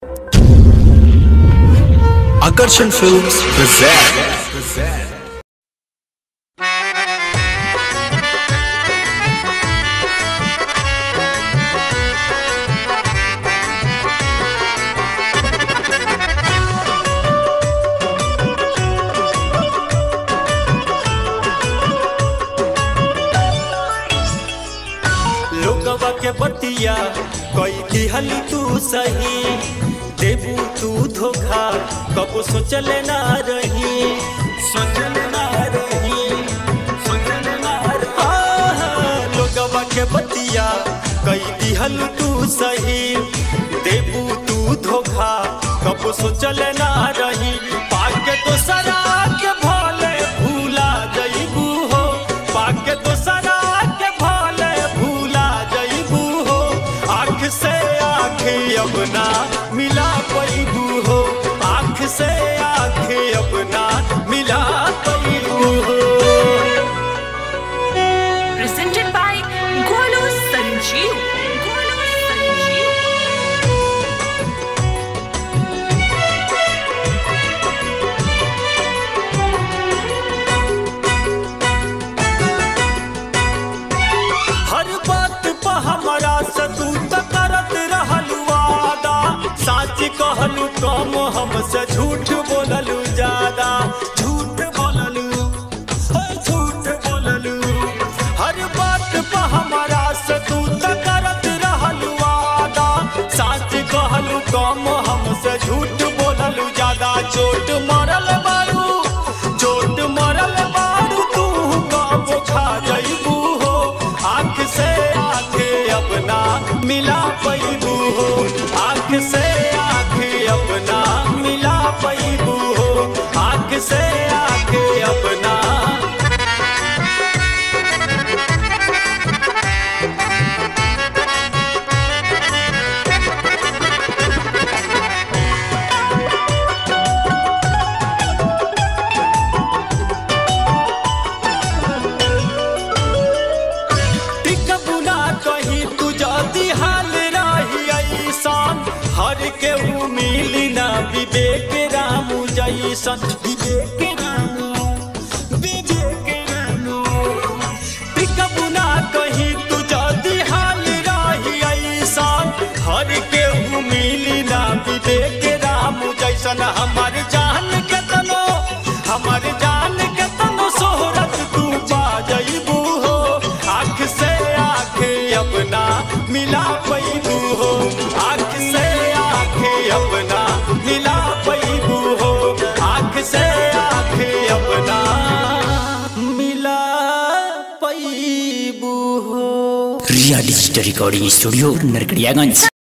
Akarshan Films present. लोगवा के बतिया कई दिहल तू सही देबू तू धोखा कबो सोचले ना रही सोचले ना रही सोचले ना रही आहा, लोगवा के बतिया कई दिहल तू सही देबू तू धोखा कबो सोचले ना रही पाके तो सरा के भोले भूला जईबू हो पाके तो सरा के भोले भूला जईबू हो आँख से आँख अपना मिला पैबू हो आँख से आँख अपना मिला पैबू हो presented by Golu Sanjeev. Golu Sanjeev. हर बात पर हमारा से तू त करत रहल वादा सच कहलू कम हमसे झूठ बोललू ज्यादा झूठ बोललू हे झूठ बोललू हर बात पर हमारा से तू त करत रहल वादा सच कहलू कम हमसे झूठ बोललू ज्यादा चोट मरल बारू चोट मरल बारू तू कब खा जईबू हो आँख से आँख अपना मिला पैबू हो आँख से आँख अपना मिला पैबू हो आँख से आँख अपना टिकबुला कहीं तू जदी हाल रही ऐसान हर के मिली ना विवेक रामू जैसन विवेक रामू विवेक रामू टिकबुला कहीं तू जदी हाल रही ऐसान हर के मिली ना विवेक रामू जैसन हमार जान के तनो हमार जान के तनो सोहरत तू पा जईबू हो आँख से आँख अपना मिला पैबू हो आँख से आँख अपना मिला पैबू हो आँख से आँख अपना मिला पैबू हो Riya digital recording studio Narkatiaganj